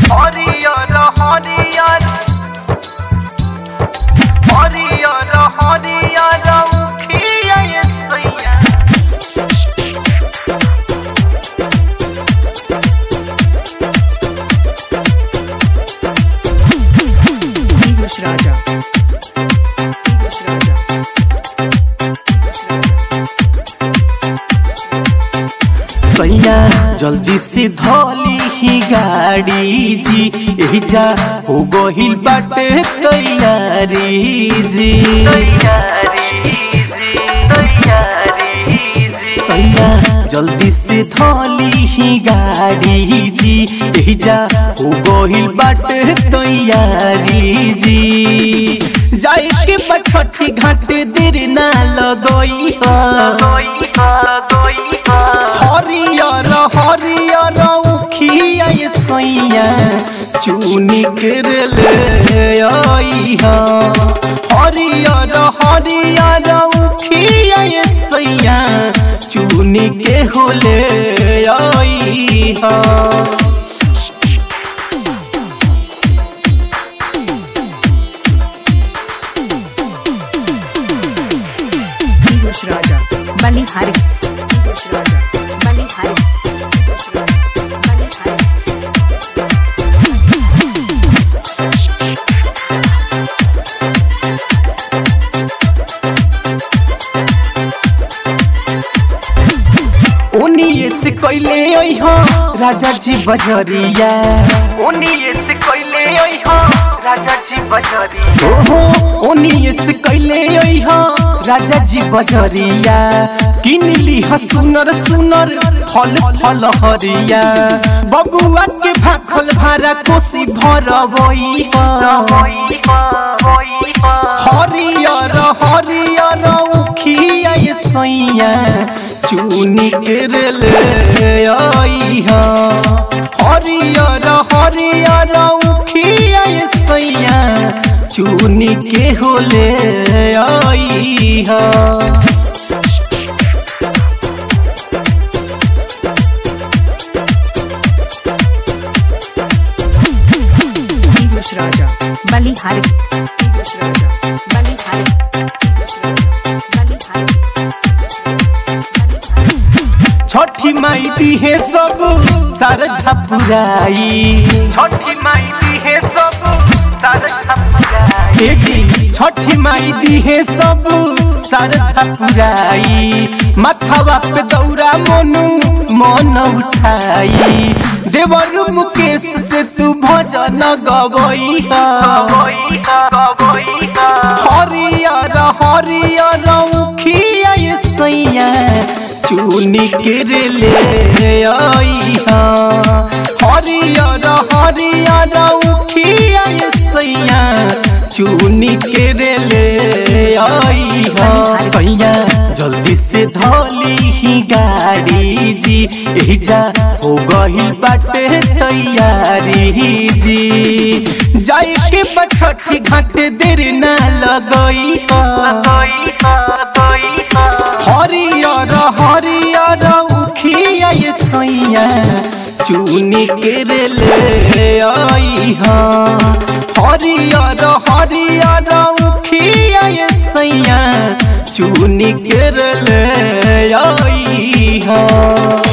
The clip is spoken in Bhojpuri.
হরিয়র হরিয়র হরিয়র হরিয়র Ukhia সইয়া English Raja. English Raja. सैया जल्दी से धोली ही गाड़ी जी एही जा हो गहिल बाटे तैयारी जी सैया जल्दी से धोली ही गाड़ी जी एही जा हो गहिल बाटे तैयारी जी जाए के पछठी घाट देर ना लगई हरियर हरियर उखिया ये सैया चुनी कर ले आइहा हरियर हरियर उखिया ये सैया चुनी के होले आइहा English Raja. बलिहारी English Raja. बलिहारी बलिहारी उनिए से कैले अइहा राजा जी बजरिया उनिए से कैले अइहा राजा जी बजरिया ओहो उनिए से कैले अइहा राजा जी बजरिया किन लीहा सुनर सुनर फल फल हरिया बबुआ के भाखल भारा कोसी भरबई हरियर हरियर उखिया ये सैया चुनी कर ले आइहा हरियर हरियर उखिया ये सैया चुनी के होले आइहा English Raja. बलिहारी English Raja. बलिहारी बलिहारी छठी माई दी है सब शारदा पुराई छठी माई दी है सब सारा हे जी छठी माई दी है सब शारदा पुराई माथावा पे दौरा मोनू मन उठाई देवर मुकेश से तू भजन गवई हरियर हरियर उखिया ये सैया चुनी के ले आइहा हरियर हरियर उखिया ये सैया चुनी के ले आइहा सैया जल्दी से धोली ही गाड़ी जी एही जा हो गही बाटे तैयारी जी जाए के बछठी घाट देर ना लगई हरियर हरियर उखिया ये सैया चुनी के ले आइहा हरियर हरियर उखिया ये सैया चुनी के ले आइहा